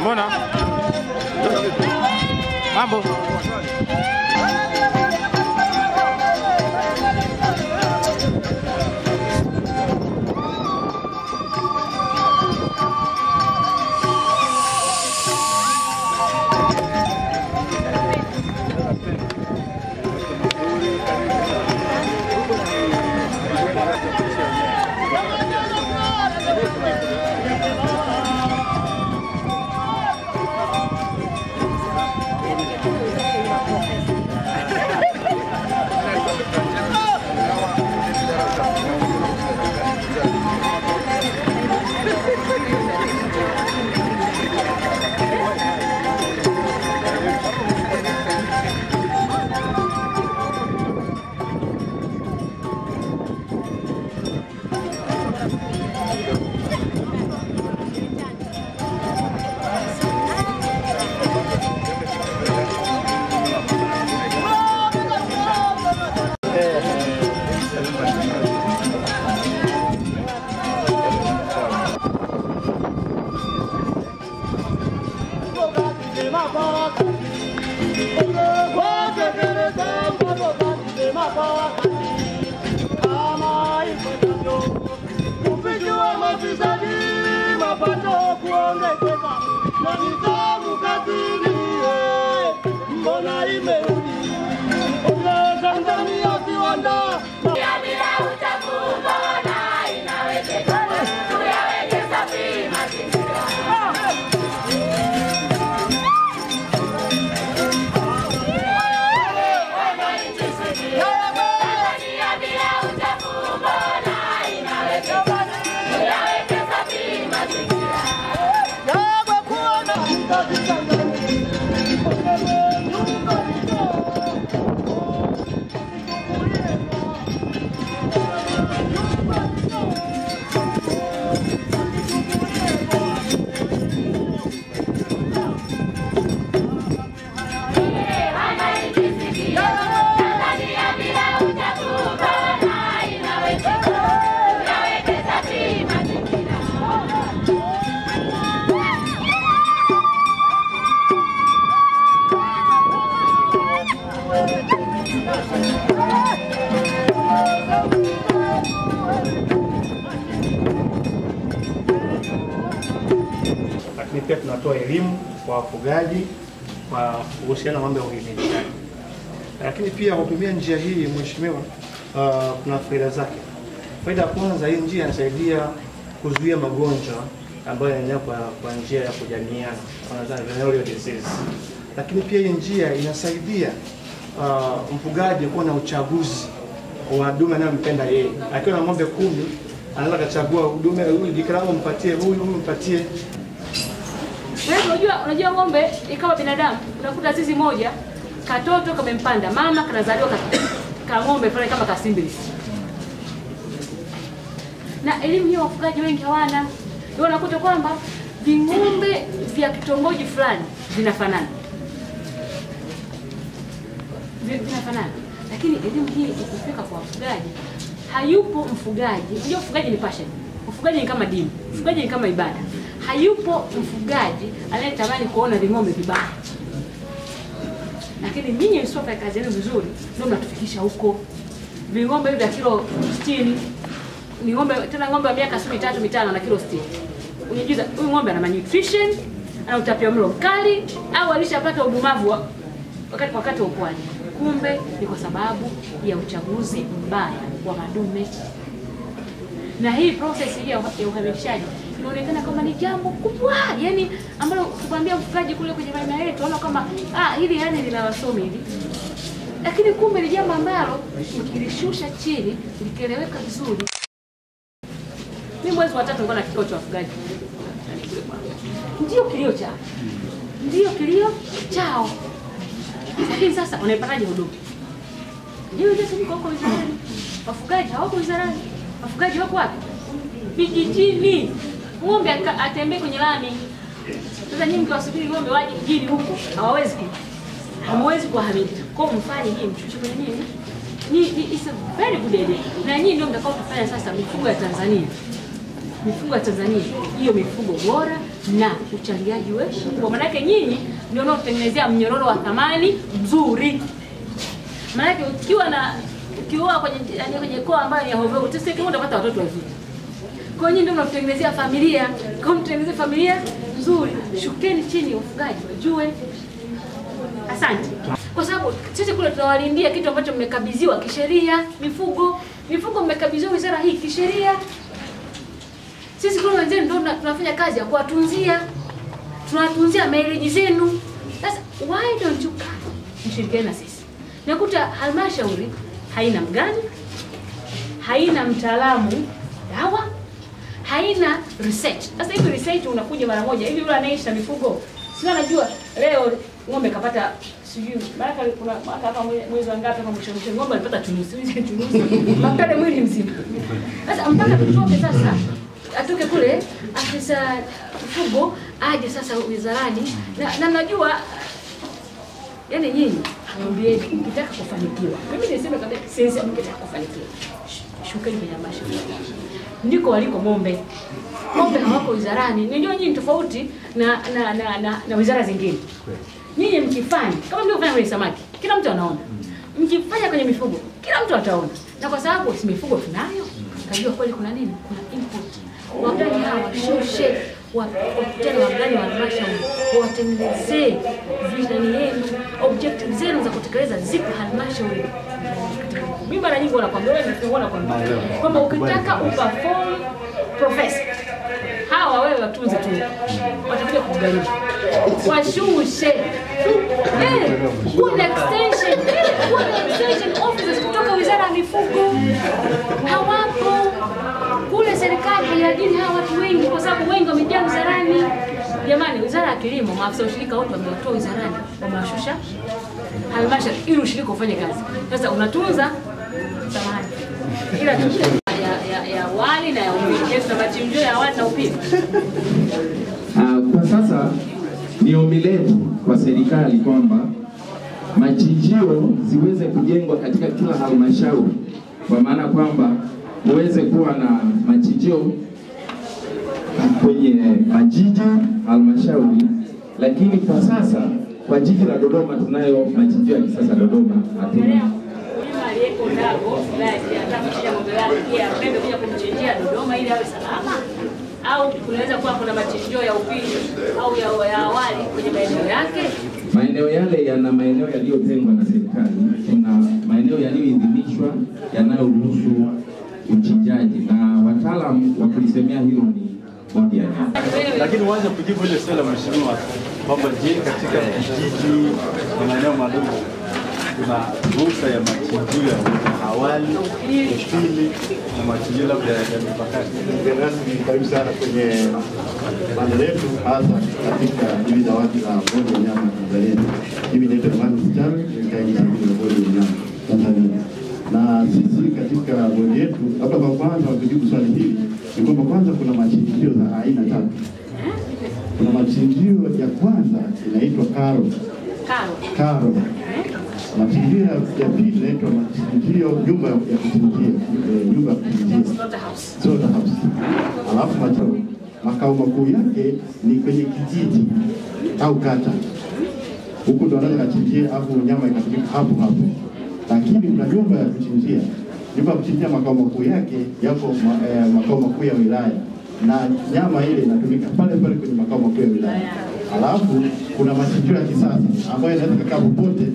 Mbona? Mambo. Kufikiwa mafisadi, mapato kuongezeka na nidhamu kazini, eh, mbona imerudi? Ole Tanzania viwanda yawe kuona mtaji Tanzania. Ole nyumba hizo. lakini pia tunatoa elimu kwa wafugaji kwa kuhusiana na mambo ya uhimilishaji. Lakini pia kutumia njia hii mheshimiwa, uh, kuna faida zake. Faida ya kwanza, hii njia inasaidia kuzuia magonjwa ambayo yanaenea kwa, kwa njia ya kujamiana, wanasema venereal disease. Lakini pia hii njia inasaidia uh, mfugaji kuwa na uchaguzi wa dume anayompenda yeye. Akiwa na ng'ombe kumi anaweza akachagua dume huyu jike langu mpatie huyu, huyu mpatie Wewe unajua unajua ng'ombe ni kama binadamu. Unakuta zizi moja katoto kamempanda mama kanazaliwa ka, ka ng'ombe fulani kama kasimbili. Na elimu hiyo wafugaji wengi hawana. Ndio unakuta kwamba ving'ombe vya kitongoji fulani vinafanana. Vi- Vinafanana. Lakini elimu hii ikifika kwa wafugaji hayupo mfugaji. Unajua ufugaji ni passion. Ufugaji ni kama dini. Ufugaji ni kama ibada. Hayupo mfugaji anayetamani kuona ving'ombe vibaya. Lakini ninyi msipofanya kazi yenu vizuri, ndio mnatufikisha huko. Ving'ombe hivi vya kilo 60 ni ng'ombe tena ng'ombe wa miaka sio mitatu mitano na kilo 60. Unajiuliza huyu ng'ombe ana malnutrition, ana utapiamlo mkali au alishapata udumavu wa, wakati wakati wa ukuaji. Kumbe ni kwa sababu ya uchaguzi mbaya wa madume. Na hii process hii ya uha- ya uhamishaji inaonekana kama ni jambo kubwa, yani ambalo ukikwambia mfugaji kule kwenye maeneo yetu anaona kama ah, hili yani lina wasomi hili, lakini kumbe ni jambo ambalo ukilishusha chini likieleweka vizuri. Mimi mwezi wa tatu nilikuwa na kikao cha wafugaji, ndio kilio chao, ndio kilio chao, lakini sasa unaipataje huduma? Hiyo ndio niko huko wizarani, wafugaji hawako wizarani, wafugaji wako wapi? Vijijini, ng'ombe aka- atembee kwenye lami. Sasa nyinyi mkiwasubiri ng'ombe waje mjini huku, hawawezi ku hamwezi kuwahamili. Kwa hiyo mfanye hii mchuche kwenye nini? Ni, ni it's a very good idea. Na nyinyi ndio mtakao kufanya sasa mifugo ya Tanzania. Mifugo ya Tanzania, hiyo mifugo bora, na uchangiaji wetu, kwa maanake nyinyi ndio unaotengenezea mnyororo wa thamani mzuri. Maanake ukiwa na ukioa kwenye yaani kwenye koa ambayo ni ya hovyo, uteseke, utapata watoto wazuri. Kwa hiyo nyinyi ndio mnatengenezea familia, kwa hiyo mtengenezee familia nzuri. Shukeni chini ufugaji, wajue Asante. Kwa sababu sisi kule tunawalindia kitu ambacho mmekabidhiwa kisheria, mifugo. Mifugo mmekabidhiwa wizara hii kisheria. Sisi kule wenzenu ndio tuna- tunafanya kazi ya kuwatunzia, tunawatunzia mileage zenu. Sasa why don't you come mshirikiane na sisi? Nakuta halmashauri haina mgani, haina mtaalamu dawa, haina research. Sasa hivi research unakuja mara moja hivi, yule anaishi na mifugo sio anajua leo ng'ombe kapata sijui maana kuna mwaka hapa mwe- mwezi wa ngapi hapa mwisho mwisho ng'ombe alipata chunusi hizi chunusi makale mwili mzima. Sasa mpaka tutoke sasa atoke kule afisa mifugo aje sasa wizarani na, na najua yani nyinyi mwambieni mkitaka kufanikiwa. Mimi niseme kabisa sisi mkitaka kufanikiwa. sh- Shukeni kwenye halmashauri. Ndiko waliko ng'ombe. Ng'ombe hawako wizarani. Najua nyinyi ni tofauti na na, na, na, na wizara zingine. Nyinyi mkifanya kama mlivyofanya kwenye samaki, kila mtu anaona. Mkifanya kwenye mifugo, kila mtu ataona. Na kwa sababu si mifugo tunayo, kajua kweli kuna nini? Kuna input. Wagani hawa washushe wakutane wagani wa halmashauri wawatengenezee vishani yenu, objective zenu za kutekeleza zipo halmashauri. Mimi mara nyingi wanakwambia wewe ndio wanakwambia kwamba ukitaka uperform profesa hawa wewe watunze tu, watakuja kukugharimu, washushe Eh, kuwa na extension, eh, kuwa na extension officers kutoka wizara ya mifugo hawapo kule. Serikali haiajiri hawa watu wengi, kwa sababu wengi wamejaa wizarani. Jamani, wizara ya kilimo, maafisa ushirika wote wamewatoa wizarani, wamewashusha halmashauri ili ushirika ufanye kazi. Sasa unatunza samahani, ila tu ya, ya, ya awali na ya upili. Je, tuna machinjio ya awali na upili? Ah, kwa sasa ni ombi letu kwa serikali kwamba machinjio ziweze kujengwa katika kila halmashauri, kwa maana kwamba uweze kuwa na machinjio kwenye majiji halmashauri, lakini kwa sasa kwa jiji la Dodoma tunayo machinjio ya kisasa Dodoma, hatuna Mkulima aliyeko Ndago wilaya anataka kuchinja ng'ombe wake pia apende kuja kumchinjia Dodoma ili awe salama, au kunaweza kuwa kuna machinjio ya upili au ya, ya awali kwenye maeneo yake. Maeneo yale yana maeneo yaliyotengwa na serikali. Kuna maeneo yaliyoidhinishwa yanayoruhusu uchinjaji, na wataalamu wa kulisemea hilo ni bodi ya nyama. Lakini uanze kujibu ile swali la mheshimiwa kwamba je, katika vijiji na maeneo madogo kuna ruhusa ya machinjio ya awali, upili na machinjio labda ya mipakani? Mgeni rasmi, karibu sana kwenye banda letu, hasa katika hili dawati la bodi ya nyama Tanzania. Mimi naitwa Imani Msichana, ni mkaidi msaidizi wa bodi ya nyama Tanzania. Na sisi katika bodi yetu, labda kwa kwanza wakujibu swali hili ni kwamba kwanza kuna machinjio za aina tatu. Kuna machinjio ya kwanza inaitwa karo Karo. karo machinjio ya ya pili inaitwa machinjio nyumba ya kuchinjia, eh, nyumba ya kuchinjia Slaughterhouse. slaughterhouse. Alafu makao makao makuu yake ni kwenye kijiji au kata, huku ndo wanaweza kachinjia afu nyama ikatumika hapo hapo. Lakini kuna nyumba ya kuchinjia, nyumba ya kuchinjia makao makuu yake yako ma, eh, makao makuu ya wilaya na nyama ile inatumika pale pale kwenye makao makuu ya wilaya. Alafu kuna machinjio ya kisasa ambayo inaweza kukaa popote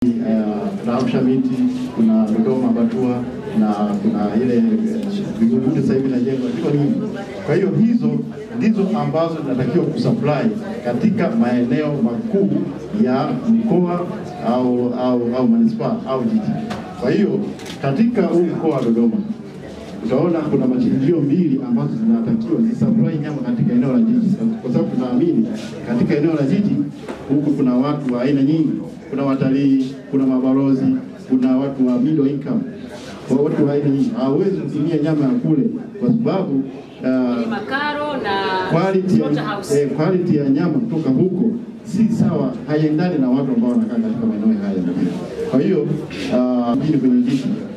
kuna Arusha miti, kuna Dodoma Batua na kuna ile Vingunguti sasa hivi inajengwa, ziko nyingi. Kwa hiyo hizo ndizo ambazo zinatakiwa kusupply katika maeneo makuu ya mkoa au au au manispaa au jiji. Kwa hiyo katika huu mkoa wa Dodoma utaona kuna machinjio mbili ambazo zinatakiwa zisupply nyama katika eneo la jiji, kwa sababu tunaamini katika eneo la jiji huku kuna watu wa aina nyingi, kuna watalii, kuna mabalozi, kuna watu wa middle income, kwa watu wa aina nyingi. Hawezi kutumia nyama ya kule kwa sababu Ni uh, makaro na quality ya, slaughterhouse. eh, quality ya nyama kutoka huko si sawa, haiendani na watu ambao wanakaa katika maeneo haya. Kwa hiyo uh, mjini kwenye jiji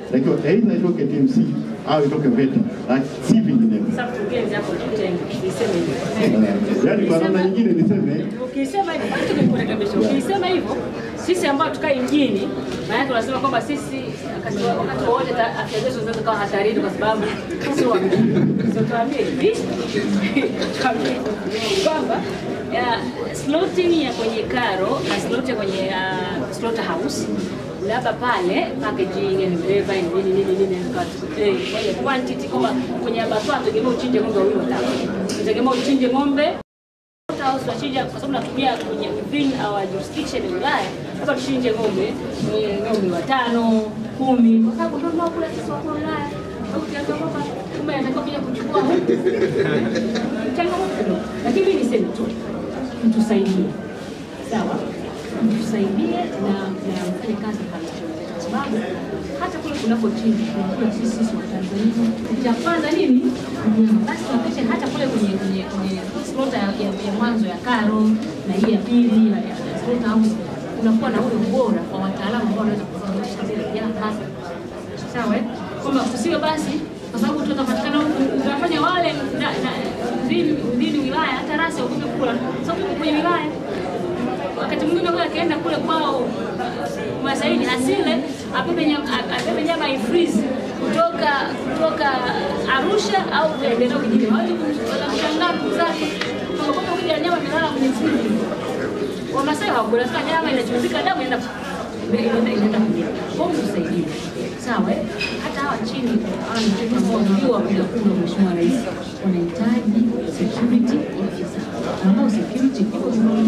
takiwa aidha itoke TMC au itoke VETA, lakini si vinginevyo. Sasa mkurugenzi hapo tutenge, niseme hivyo. Yaani kwa namna nyingine niseme Ukisema hivyo, basi tumekurekebisha. Ukisema hivyo, sisi ambao tukai mjini, maana yake unasema kwamba sisi wakati wa- wakati wowote ta- afya zetu zinaweza kuwa hatarini kwa sababu sisi wa mjini. So tuambie hivi, tuambie kwamba ya, slotting ya kwenye karo na slot ya kwenye uh, slaughterhouse labda pale packaging and whatever and nini nini nini kat- eh, kwenye quantity kwamba kwenye abattoir tegemea uchinje ng'ombe wawili watatu, tegemea uchinje ng'ombe au tunachinja kwa sababu natumia kwenye within our jurisdiction ya wilaya, hapa tuchinje ng'ombe eh, ng'ombe watano kumi, kwa sababu ndio tunaokula sisi wakuu wa wilaya. Au ukiambia kwamba kumbe anatakiwa kuja kuchukua huku, changamoto kidogo, lakini mimi niseme tu mtusaidie, sawa, mtusaidie na na mfanye kazi halmashauri zetu, kwa sababu hata kule kunapochinja tunakula sisi sisi wa Tanzania. Cha kwanza nini? Nyama. Basi tuhakikishe hata kule kwenye kwenye kwenye slaughter ya, ya, ya mwanzo ya karo na hii ya pili ya, ya, ya slaughter house kunakuwa na ule ubora wa wataalamu ambao wanaweza kuthibitisha zile nyama sawa eh? kwamba tusiwe basi kwa sababu tutapatikana huku tunafanya wale na, na, within, within wilaya hata rasi wakupe kula sababu tuko kwenye wilaya wakati mwingine huyo akienda kule kwao Masaini asile abebe nyama, abebe nyama ifreeze kutoka kutoka Arusha au eneo kijijini, watu wanashangaa ndugu zake kwamba kwa kuja nyama imelala kwenye friji. Wamasai hawakula sasa, nyama inachuzika, damu inaenda inaenda inaenda kulia. Kwa hiyo tusaidie, sawa eh? Hata hawa chini hawa ni watu ambao ndio wapiga kura, Mheshimiwa Rais, wanahitaji security officer ambao security iko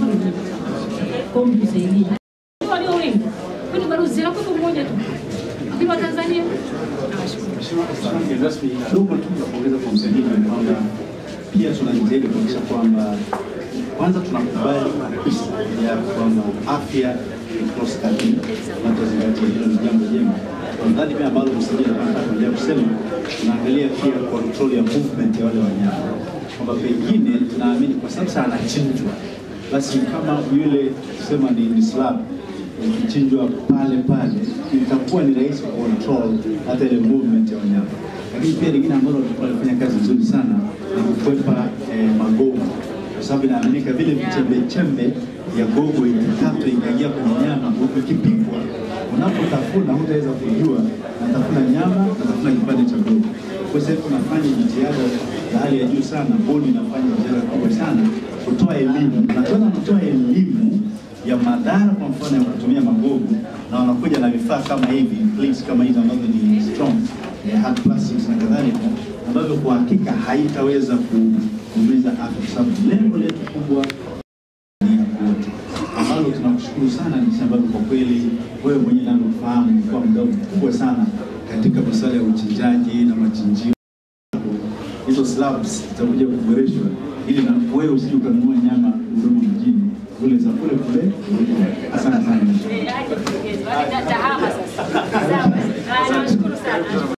kwa hiyo mtusaidie walio wengi kwani balozi zinakuwa mmoja tu lakini wa Tanzania nawashukuru Mheshimiwa mgeni rasmi, kidogo tu la kuongeza kwa msajili ni kwamba pia tunajitahidi kuhakikisha kwamba kwanza tunakubali kabisa ya kwamba afya ni cross cutting na tuzingatie hilo ni jambo jema. Nadhani pia ambalo msajili anataka kuendelea kusema, tunaangalia pia control ya movement ya wale wanyama, kwamba pengine tunaamini kwa sababu sasa anachinjwa, basi kama yule tusema ni, ni slab ikichinjwa pale pale itakuwa ni rahisi control hata ile movement ya wanyama. Lakini pia lingine ambalo tulikuwa tunafanya kazi nzuri sana ni kukwepa eh, magogo, kwa sababu inaaminika vile vichembe chembe ya gogo ikikatwa ikaingia kwenye nyama, huku ikipikwa, unapotafuna hutaweza kujua natafuna nyama, natafuna kipande cha gogo. Kwa sasa tunafanya jitihada za hali ya juu sana, bodi inafanya jitihada kubwa sana kutoa elimu, na tena kutoa elimu ya madhara kwa mfano ya kutumia magogo, na wanakuja na vifaa kama hivi plates kama hizi ambazo ni strong eh, hard plastics na kadhalika, ambavyo kwa hakika haitaweza ku- kuumiza afya, kwa sababu lengo letu kubwa ni ya wote, ambalo tunakushukuru sana jinsi ambavyo kwa kweli wewe mwenyewe navyofahamu umekuwa mdau mkubwa sana katika masuala ya uchinjaji na machinjio hizo slabs zitakuja kuboreshwa ili na wewe usije ukanunua nyama Dodoma mjini kule za kule kule. Asante sana. Eh, aje mkurugenzi, wale tahama sasa. Sawa. Ah, Nawashukuru sana.